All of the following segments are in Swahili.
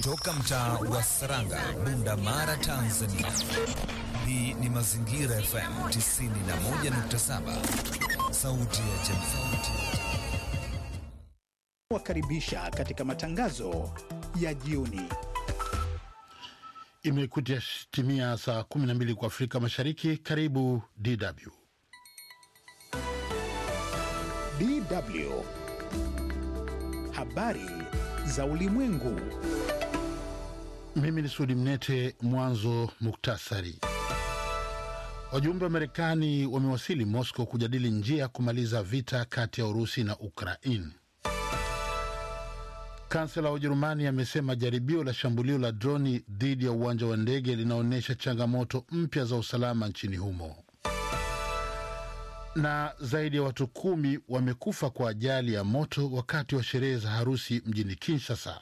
Toka mtaa wa Saranga, Bunda Mara, Tanzania. Hii ni Mazingira FM 91.7, sauti ya jamii. Wakaribisha katika matangazo ya jioni. Imekutia timia saa 12 kwa Afrika Mashariki. Karibu DW. DW habari za ulimwengu. Mimi ni Sudi Mnete. Mwanzo muktasari. Wajumbe wa Marekani wamewasili Moscow kujadili njia ya kumaliza vita kati ya Urusi na Ukraine. Kansela wa Ujerumani amesema jaribio la shambulio la droni dhidi ya uwanja wa ndege linaonyesha changamoto mpya za usalama nchini humo. Na zaidi ya watu kumi wamekufa kwa ajali ya moto wakati wa sherehe za harusi mjini Kinshasa.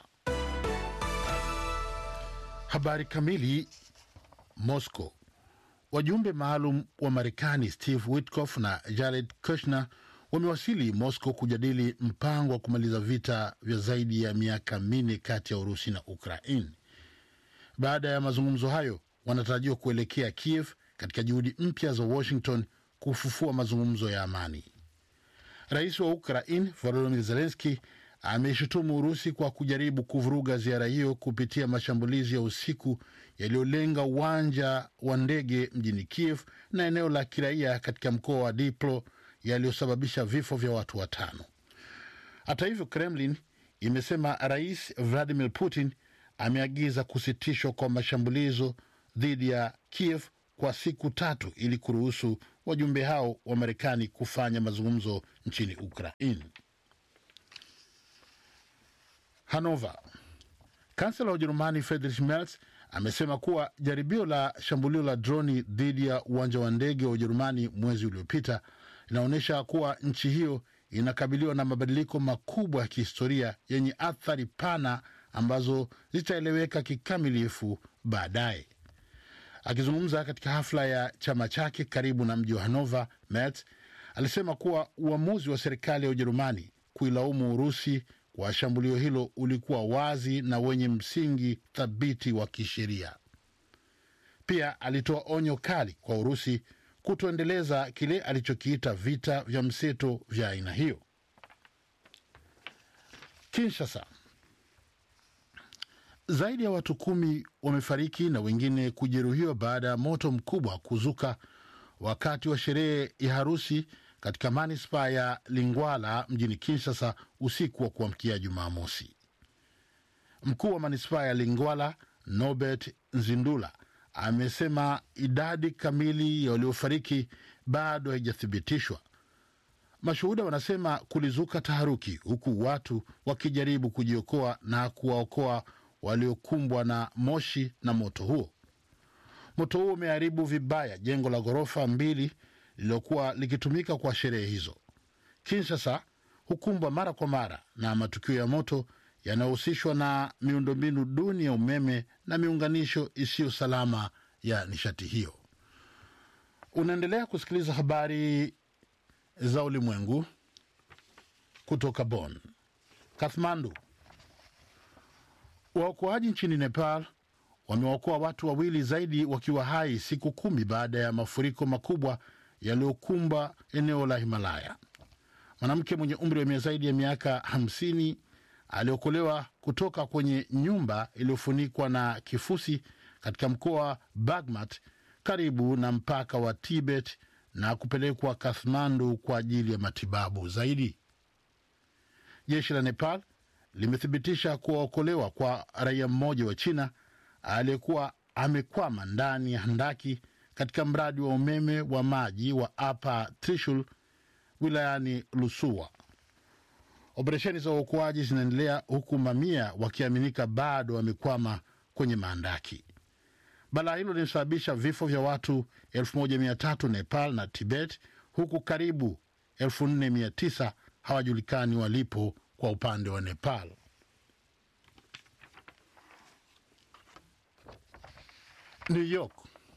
Habari kamili. Moscow. Wajumbe maalum wa Marekani Steve Witkoff na Jared Kushner wamewasili Moscow kujadili mpango wa kumaliza vita vya zaidi ya miaka minne kati ya Urusi na Ukraine. Baada ya mazungumzo hayo, wanatarajiwa kuelekea Kiev katika juhudi mpya za Washington kufufua mazungumzo ya amani. Rais wa Ukraine Volodymyr Zelensky ameishutumu Urusi kwa kujaribu kuvuruga ziara hiyo kupitia mashambulizi ya usiku yaliyolenga uwanja wa ndege mjini Kiev na eneo la kiraia katika mkoa wa Dnipro yaliyosababisha vifo vya watu watano. Hata hivyo, Kremlin imesema Rais Vladimir Putin ameagiza kusitishwa kwa mashambulizo dhidi ya Kiev kwa siku tatu ili kuruhusu wajumbe hao wa Marekani kufanya mazungumzo nchini Ukraine. Hanover. Kansela wa Ujerumani Friedrich Merz amesema kuwa jaribio la shambulio la droni dhidi ya uwanja wa ndege wa Ujerumani mwezi uliopita linaonyesha kuwa nchi hiyo inakabiliwa na mabadiliko makubwa ya kihistoria yenye athari pana ambazo zitaeleweka kikamilifu baadaye. Akizungumza katika hafla ya chama chake karibu na mji wa Hanover, Merz alisema kuwa uamuzi wa serikali ya Ujerumani kuilaumu Urusi kwa shambulio hilo ulikuwa wazi na wenye msingi thabiti wa kisheria. Pia alitoa onyo kali kwa Urusi kutoendeleza kile alichokiita vita vya mseto vya aina hiyo. Kinshasa, zaidi ya watu kumi wamefariki na wengine kujeruhiwa baada ya moto mkubwa kuzuka wakati wa sherehe ya harusi katika manispaa ya Lingwala mjini Kinshasa usiku wa kuamkia Jumamosi. Mkuu wa manispaa ya Lingwala Norbert Nzindula amesema idadi kamili ya waliofariki bado haijathibitishwa. Mashuhuda wanasema kulizuka taharuki, huku watu wakijaribu kujiokoa na kuwaokoa waliokumbwa na moshi na moto huo. Moto huo umeharibu vibaya jengo la ghorofa mbili lililokuwa likitumika kwa sherehe hizo. Kinshasa hukumbwa mara kwa mara na matukio ya moto yanayohusishwa na miundombinu duni ya umeme na miunganisho isiyo salama ya nishati hiyo. Unaendelea kusikiliza habari za ulimwengu kutoka Bonn. Kathmandu, waokoaji nchini Nepal wamewaokoa watu wawili zaidi wakiwa hai siku kumi baada ya mafuriko makubwa yaliyokumba eneo la Himalaya. Mwanamke mwenye umri wa zaidi ya miaka hamsini aliokolewa kutoka kwenye nyumba iliyofunikwa na kifusi katika mkoa wa Bagmat karibu na mpaka wa Tibet na kupelekwa Kathmandu kwa ajili ya matibabu zaidi. Jeshi la Nepal limethibitisha kuwaokolewa kwa raia mmoja wa China aliyekuwa amekwama ndani ya handaki katika mradi wa umeme wa maji wa Upper Trishul wilayani Lusua. Operesheni za uokoaji zinaendelea huku mamia wakiaminika bado wamekwama kwenye maandaki. Balaa hilo limesababisha vifo vya watu 1300 Nepal na Tibet, huku karibu 4900 hawajulikani walipo kwa upande wa Nepal. New York.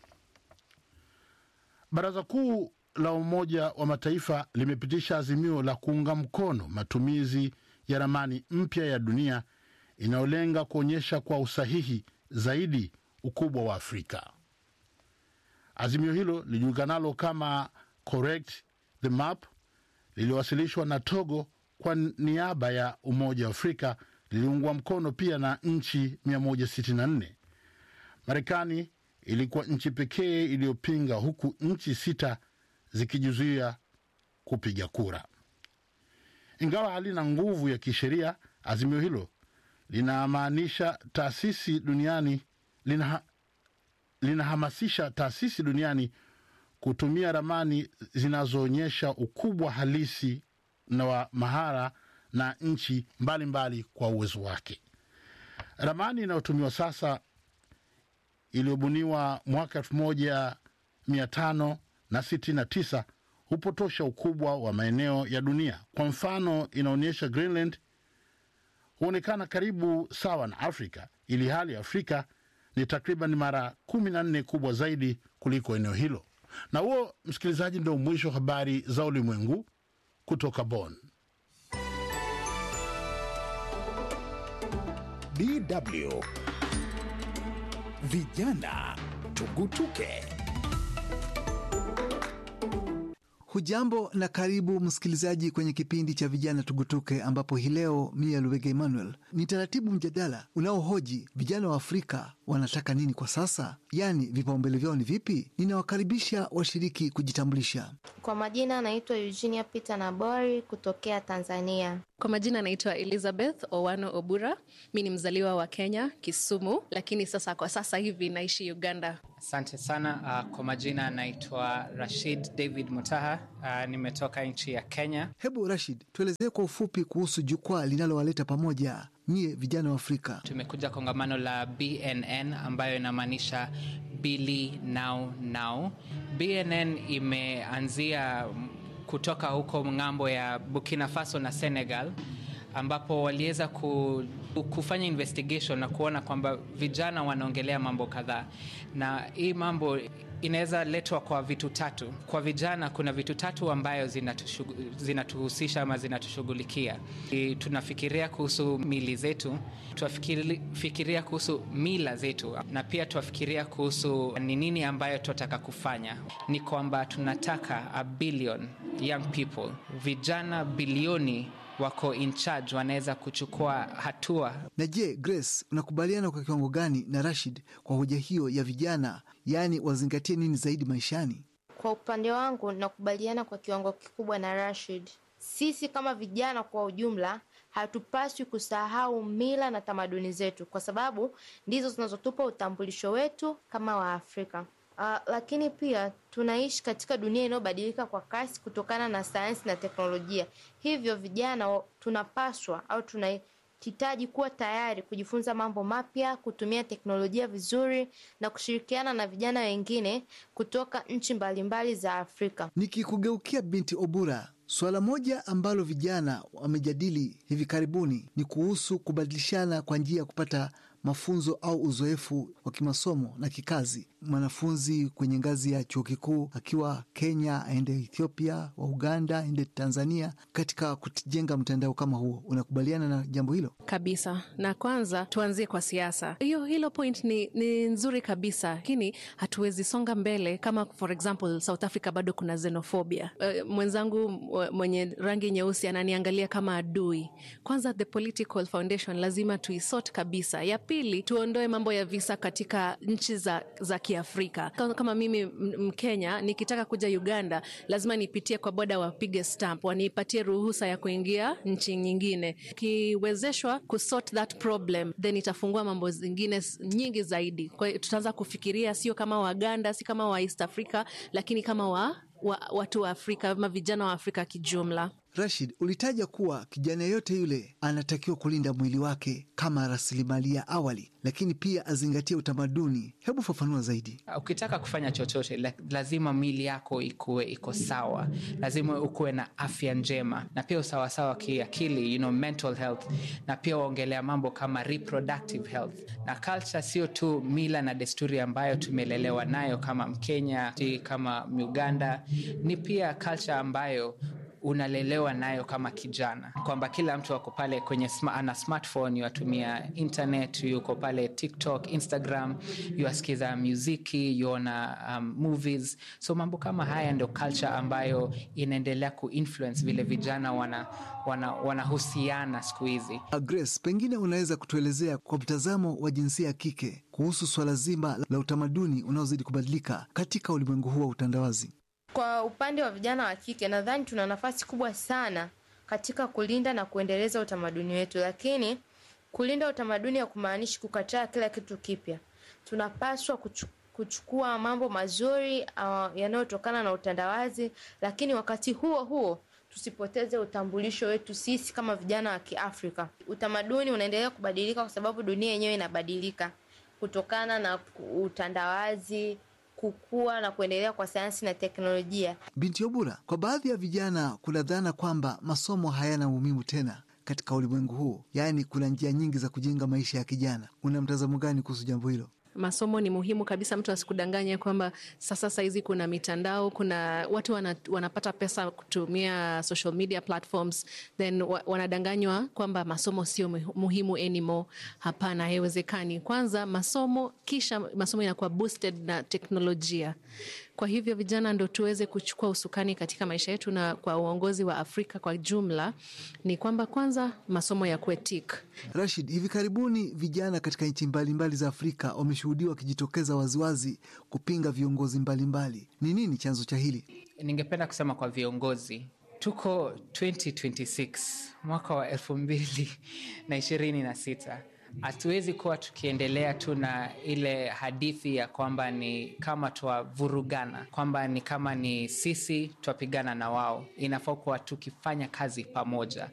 Baraza Kuu la Umoja wa Mataifa limepitisha azimio la kuunga mkono matumizi ya ramani mpya ya dunia inayolenga kuonyesha kwa usahihi zaidi ukubwa wa Afrika. Azimio hilo lijulikanalo kama Correct the Map liliwasilishwa na Togo kwa niaba ya Umoja wa Afrika, liliungwa mkono pia na nchi 164. Marekani ilikuwa nchi pekee iliyopinga huku nchi sita zikijizuia kupiga kura. Ingawa halina nguvu ya kisheria, azimio hilo linamaanisha taasisi duniani linaha, linahamasisha taasisi duniani kutumia ramani zinazoonyesha ukubwa halisi na wa mahara na nchi mbalimbali mbali kwa uwezo wake. Ramani inayotumiwa sasa iliyobuniwa mwaka elfu moja mia tano na sitini na tisa hupotosha ukubwa wa maeneo ya dunia. Kwa mfano, inaonyesha Greenland huonekana karibu sawa na Afrika, ili hali Afrika ni takriban mara kumi na nne kubwa zaidi kuliko eneo hilo. Na huo, msikilizaji, ndio mwisho wa habari za ulimwengu kutoka Bonn. DW Vijana Tugutuke. Hujambo na karibu msikilizaji kwenye kipindi cha vijana tugutuke, ambapo hii leo mia Luwege Emmanuel ni taratibu mjadala unaohoji vijana wa Afrika wanataka nini kwa sasa, yaani vipaumbele vyao ni vipi. Ninawakaribisha washiriki kujitambulisha. Kwa majina anaitwa Eugenia Peter Nabori kutokea Tanzania. Kwa majina anaitwa Elizabeth Owano Obura. Mi ni mzaliwa wa Kenya, Kisumu, lakini sasa kwa sasa hivi naishi Uganda. Asante sana. Uh, kwa majina anaitwa Rashid David Mutaha. Uh, nimetoka nchi ya Kenya. Hebu Rashid, tuelezee kwa ufupi kuhusu jukwaa linalowaleta pamoja nyie vijana wa Afrika. Tumekuja kongamano la BNN ambayo inamaanisha Bili Now Now. BNN imeanzia kutoka huko ng'ambo ya Burkina Faso na Senegal ambapo waliweza ku, kufanya investigation na kuona kwamba vijana wanaongelea mambo kadhaa, na hii mambo inaweza letwa kwa vitu tatu. Kwa vijana kuna vitu tatu ambayo zinatuhusisha ama zinatushughulikia. Tunafikiria kuhusu mili zetu, tunafikiria kuhusu mila zetu, na pia tunafikiria kuhusu ni nini ambayo tunataka kufanya. Ni kwamba tunataka a billion young people, vijana bilioni wako in charge, wanaweza kuchukua hatua. Na je, Grace, unakubaliana kwa kiwango gani na Rashid kwa hoja hiyo ya vijana, yaani wazingatie nini zaidi maishani? Kwa upande wangu nakubaliana kwa kiwango kikubwa na Rashid. Sisi kama vijana kwa ujumla hatupaswi kusahau mila na tamaduni zetu, kwa sababu ndizo zinazotupa utambulisho wetu kama Waafrika. Uh, lakini pia tunaishi katika dunia inayobadilika kwa kasi kutokana na sayansi na teknolojia. Hivyo vijana tunapaswa au tunahitaji kuwa tayari kujifunza mambo mapya, kutumia teknolojia vizuri na kushirikiana na vijana wengine kutoka nchi mbalimbali za Afrika. Nikikugeukia binti Obura, suala moja ambalo vijana wamejadili hivi karibuni ni kuhusu kubadilishana kwa njia ya kupata mafunzo au uzoefu wa kimasomo na kikazi. Mwanafunzi kwenye ngazi ya chuo kikuu akiwa Kenya aende Ethiopia, wa Uganda aende Tanzania, katika kujenga mtandao kama huo. Unakubaliana na jambo hilo? Kabisa. Na kwanza tuanzie kwa siasa. Hiyo hilo point ni, ni nzuri kabisa, lakini hatuwezi songa mbele kama for example South Africa bado kuna xenophobia. Uh, mwenzangu mwenye rangi nyeusi ananiangalia kama adui. Kwanza the political foundation lazima tuisort kabisa. Ya pili tuondoe mambo ya visa katika nchi za, za Kiafrika. Kama mimi Mkenya nikitaka kuja Uganda lazima nipitie kwa boda, wapige stamp, wanipatie ruhusa ya kuingia nchi nyingine. Kiwezeshwa kusort that problem, then itafungua mambo zingine nyingi zaidi. Kwa hiyo tutaanza kufikiria sio kama Waganda, si kama wa East Africa, lakini kama wa, wa watu wa Afrika ama vijana wa Afrika kijumla. Rashid, ulitaja kuwa kijana yeyote yule anatakiwa kulinda mwili wake kama rasilimali ya awali, lakini pia azingatie utamaduni. Hebu fafanua zaidi. Ukitaka kufanya chochote, lazima mwili yako ikuwe iko sawa, lazima ukuwe na afya njema na pia usawasawa kiakili, you know, mental health, na pia waongelea mambo kama reproductive health. Na culture sio tu mila na desturi ambayo tumelelewa nayo kama Mkenya, kama Uganda, ni pia culture ambayo unalelewa nayo kama kijana kwamba kila mtu ako pale kwenye sma, ana smartphone yuatumia internet yuko pale tiktok instagram yuasikiza muziki yuona um, movies so mambo kama haya ndio culture ambayo inaendelea kuinfluence vile vijana wanahusiana wana, wana siku hizi Grace, pengine unaweza kutuelezea kwa mtazamo wa jinsia ya kike kuhusu swala zima la utamaduni unaozidi kubadilika katika ulimwengu huu wa utandawazi. Kwa upande wa vijana wa kike, nadhani tuna nafasi kubwa sana katika kulinda na kuendeleza utamaduni wetu, lakini kulinda utamaduni hakumaanishi kukataa kila kitu kipya. Tunapaswa kuchu, kuchukua mambo mazuri uh, yanayotokana na utandawazi, lakini wakati huo huo tusipoteze utambulisho wetu sisi kama vijana wa Kiafrika. Utamaduni unaendelea kubadilika kwa sababu dunia yenyewe inabadilika kutokana na utandawazi kukua na kuendelea kwa sayansi na teknolojia. Binti Obura, kwa baadhi ya vijana kuna dhana kwamba masomo hayana umuhimu tena katika ulimwengu huu, yaani kuna njia nyingi za kujenga maisha ya kijana. Una mtazamo gani kuhusu jambo hilo? masomo ni muhimu kabisa. Mtu asikudanganya kwamba sasa sahizi kuna mitandao, kuna watu wana, wanapata pesa kutumia social media platforms, then wa, wanadanganywa kwamba masomo sio muhimu anymore. Hapana, haiwezekani. Kwanza masomo, kisha masomo inakuwa boosted na teknolojia. Kwa hivyo vijana ndo tuweze kuchukua usukani katika maisha yetu, na kwa uongozi wa Afrika kwa jumla ni kwamba kwanza masomo ya kuetik. Rashid, hivi karibuni vijana katika nchi mbalimbali za Afrika wameshuhudiwa wakijitokeza waziwazi kupinga viongozi mbalimbali. Ni nini chanzo cha hili? Ningependa kusema kwa viongozi tuko 2026 mwaka wa elfu mbili na ishirini na sita hatuwezi kuwa tukiendelea tu na ile hadithi ya kwamba ni kama twavurugana, kwamba ni kama ni sisi twapigana na wao. Inafaa kuwa tukifanya kazi pamoja.